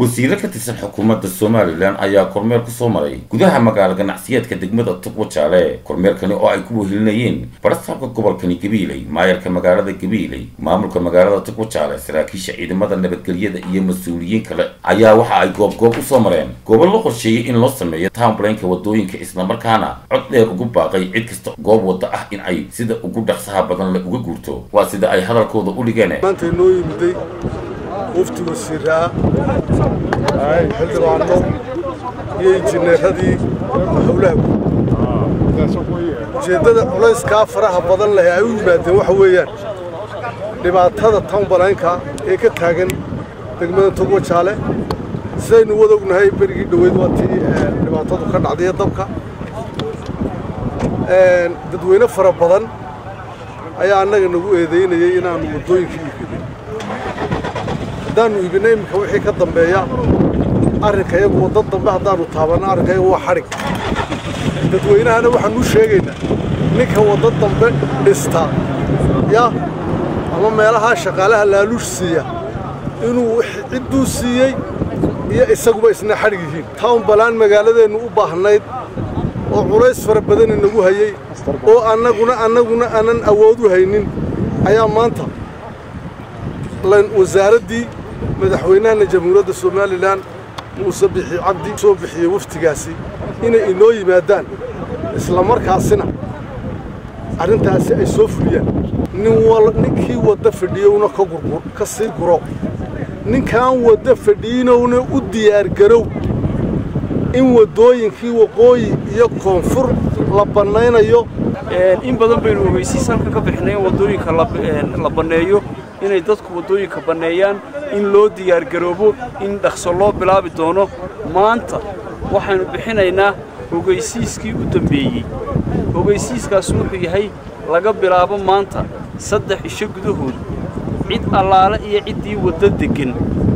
wasiiro ka tirsan xukuumadda somalilan ayaa kormeer ku soo maray gudaha magaalo ganacsiyeedka degmada tugwajaale kormeerkani oo ay ku wehelinayeen barasaabka gobolkani gabiiley maayarka magaalada gabiiley maamulka magaalada tugwajaale saraakiisha ciidamada nabadgelyada iyo mas-uuliyiin kale ayaa waxa ay goobgoob u soo mareen goobo la qorsheeyey in loo sameeyo townblanka wadooyinka islamarkaana cod dheer ugu baaqay cid kasta goob wadda ah in ay sida ugu dhaqsaha badan le uga guurto waa sida ay hadalkooda u dhigeen maanta inoo yimiday mufti wasiiraa xildhibaano iyo injineeradii howlaha ujeeddada culayskaa faraha badan leh ay u yimaadeen waxa weeyaan dhibaatada townbalaynka ee ka taagan degmada togwajaale sidaynu wada ognahay berigii dhoweyd waa tii dhibaatadu ka dhacday dabka dadweyne fara badan ayaa annaga nagu eedaynayay inaannu waddooyinka iibinay haddaannu iibinay iminka wixii ka dambeeya arrinka iyagu waddo dambe haddaannu taabanno arrinka iyagu waa xadhig dadweynahana waxaannu sheegaynaa ninka waddo dambe dhista ya ama meelahaa shaqaalaha laaluush siiya inuu cidduu siiyey iyo isaguba isna xadhig yihiin town balaan magaaladeennu u baahnayd oo culays fara badan inagu hayey oo annaguna annaguna aanan awood u haynin ayaa maanta wasaaraddii madaxweynahana jamhuuriyadda somalilan muuse bixi cabdi soo bixiyey waftigaasi inay inoo yimaadaan isla markaasina arrintaasi ay soo fuliyaan ninkii wadda fadhiyowna ka sii guro ninkaan wadda fadhiinowna u diyaargarow in waddooyinkii waqooyi iyo koonfur la bannaynayo in badan baynu ogeysiis halkan ka bixinay in waddooyinka la banneeyo inay dadku waddooyinka banneeyaan in loo diyaargaroobo in dhaqso loo bilaabi doono maanta waxaynu bixinaynaa ogeysiiskii u dambeeyey ogeysiiskaas wuxuu yahay laga bilaabo maanta saddex isho gudahood cid allaale iyo ciddii waddo deggan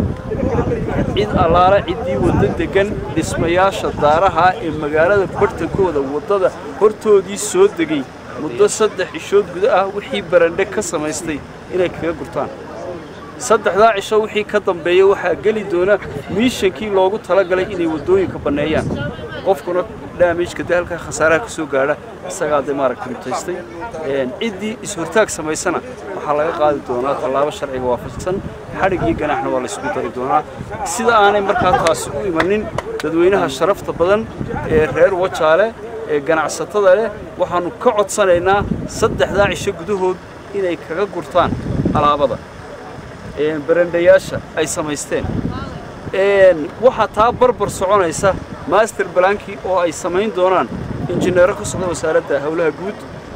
cid allaale ciddii waddo deggan dhismayaasha daaraha ee magaalada barhtankooda waddada hortoodii soo degay muddo saddex cishood guda ah wixii barandhe ka samaystay inay kaga gurtaan saddexdaa cisho wixii ka dambeeya waxaa geli doona miishankii loogu talagalay inay waddooyinka banneeyaan qofkuna daamijka dee halkaa khasaaraha ka soo gaadha isagaa dee maaragtay mutaystay ciddii is-hortaag samaysana waxaa laga qaadi doonaa tallaabo sharciga waafaqsan xadhig iyo ganaxna waa laysku dari doonaa sida aanay markaa taasi u imanin dadweynaha sharafta badan ee reer wajaale ee ganacsatada leh waxaannu ka codsanaynaa saddexdaa cisho gudahood inay kaga gurtaan alaabada barandhayaasha ay samaysteen waxaa taa barbar soconaysa master balankii oo ay samayn doonaan injineero ka socda wasaaradda howlaha guud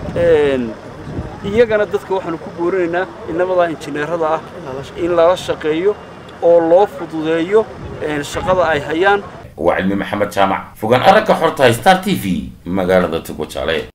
iyagana dadka waxaanu ku boorinaynaa inamadaa injineerada ah in lala shaqeeyo oo loo fududeeyo shaqada ay hayaan waa cilmi maxamed jaamac fogaan aragga xorta star t v magaalada tugwajaale